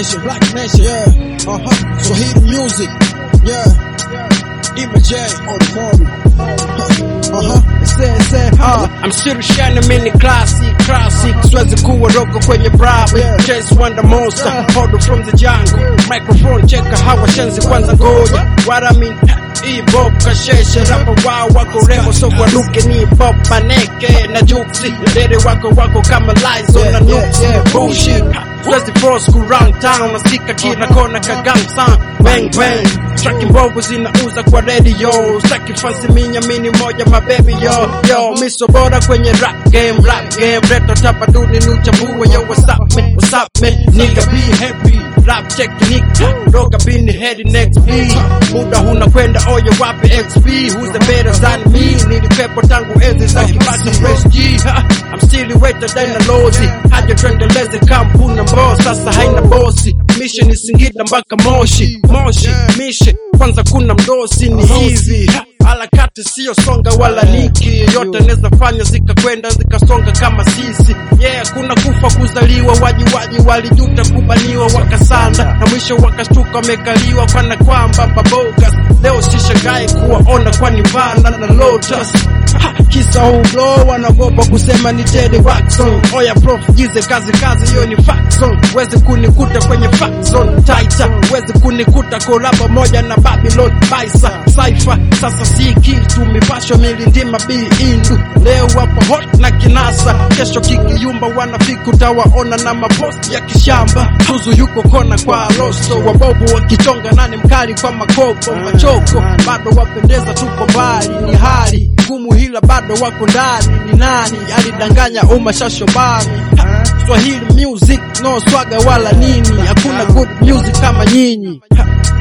Nation, Black Nation, yeah. Uh huh. Swahili music, yeah. Ima J on the morning. Uh huh. Say, say, huh. I'm still shining mini classic, classic. Siwezi kuwa rogo kwenye bravi. Yeah. Chase Wonder Monster, hold from the jungle. Microphone cheka hawa shenzi kwanza ngoja. What I mean, hii bob kasheshe rapa wao wako revo so waruke ni bob maneke na juksi dere wako wako kama lies on Yeah, na yeah, nuksi yeah. bullshit Siwezi force ku round town nasika kila kona kagang sound bang bang Traki mbovu zinauza kwa radio Saki fancy minya mini moja mababy yo Yo miso bora kwenye rap game rap game Reto tapaduni nuchambue yo what's up man what's up man Nigga be happy Rap technique Roga bini head next beat Muda huna kwenda oye wapi XP Who's the better than me Nilipepo tangu enzi za kibaki fresh G Ha, I'm still wetter than a lozi Haja tuendeleze kampuni ambao sasa haina bosi Mission ni Singida mpaka Moshi Moshi Mission kwanza kuna mdosi ni hivi Ha, harakati sio songa wala niki yote neza fanya zikakwenda zikasonga kama sisi yeah kuna kufa kuzaliwa waji waji walijuta kubaniwa wakasanda na mwisho wakashtuka wamekaliwa kana kwamba babogas leo sishangae kuwaona kwani vana na lotus Ha, kisa ublo wanagopa kusema ni Teddy Waxon oya prof jize kazi kazi hiyo ni faxon wezi kunikuta kwenye faxon taita wezi kunikuta kolabo moja na Babylon Baisa Cypher sasa si kitu mipasho milindima bi indu leo wapo hot na kinasa kesho kikiyumba wanafiki utawaona na maposti ya kishamba tuzu yuko kona kwa rosto wabovu wakichonga nani mkali kwa makoko machoko bado wapendeza tuko mbali ni hali ngumu hila bado wako ndani ni nani alidanganya umma shashobani Ha, Swahili music no swaga wala nini hakuna good music kama nyinyi Ha,